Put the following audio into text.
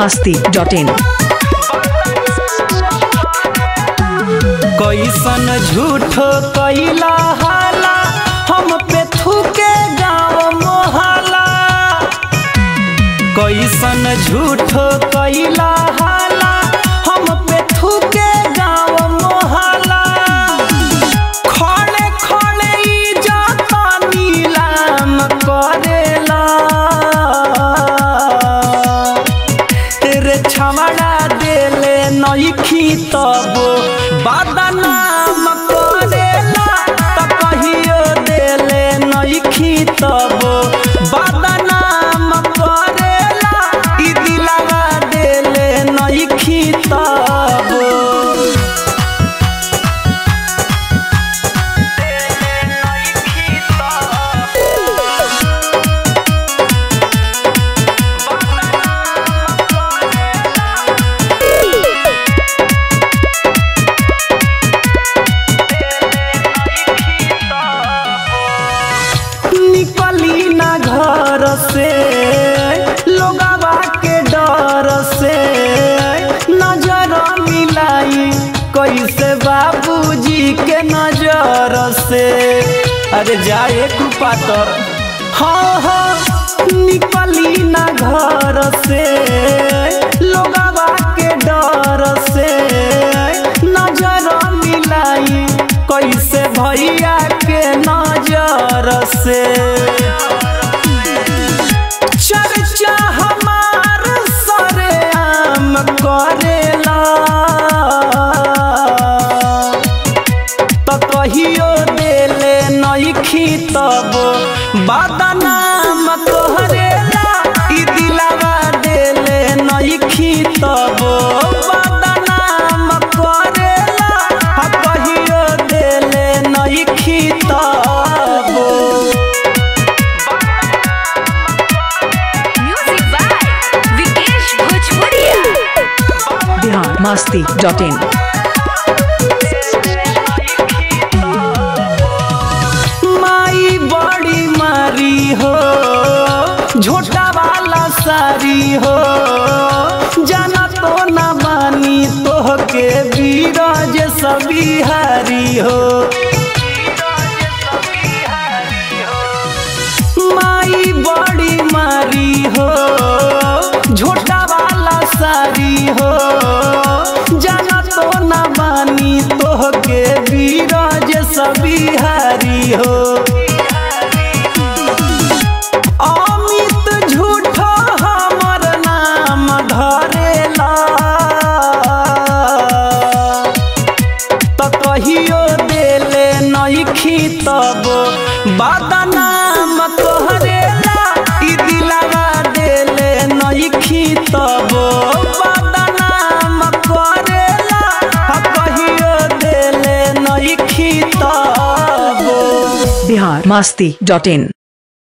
masti.in. कैसन झूठ कैला हाला हम पे थूके गाँव मोहला कैसन झूठ कैला हाला हम पे थूके गाँव मोहला खड़े खड़े इज्जत नीलाम करेला रे छमड़ा देले नइखी तब बदनाम करेला त कहियो देले नइखी तब बदनाम करेला ई दिलवा देले नइखी तब निकली ना घर से लोगवा के डर से नजर मिलाई कैसे बाबूजी के नजर से अरे जाए कुपातर हाँ हाँ निकली ना घर से लोगवा के डर से नजर मिलाई कैसे भैया के नजर से चर्चा हमार सरेआम करेला त कहियो देले नइखी तब बदनाम तोहरेला ई दिलवा देले नइखी तब बदनाम करेला आ कहियो देले नइखी तब Music by Vikesh Bhojpuria. Bihar masti.in. माई बड़ी मारी हो झोटा वाला सारी हो जाना तो न बानी तो के बीरज सभी हारी हो माई बड़ी मारी हो झोटा वाला सारी हो जाना तो न बानी तो के बीरज सभी हारी हो अमित झूठो हमर नाम धरेला त कहियो देले नइखी तब बदनाम तोहरेला ई दिलवा देले नइखी तब बदनाम करेला आ कहियो देले नइखी तब Bihar masti.in.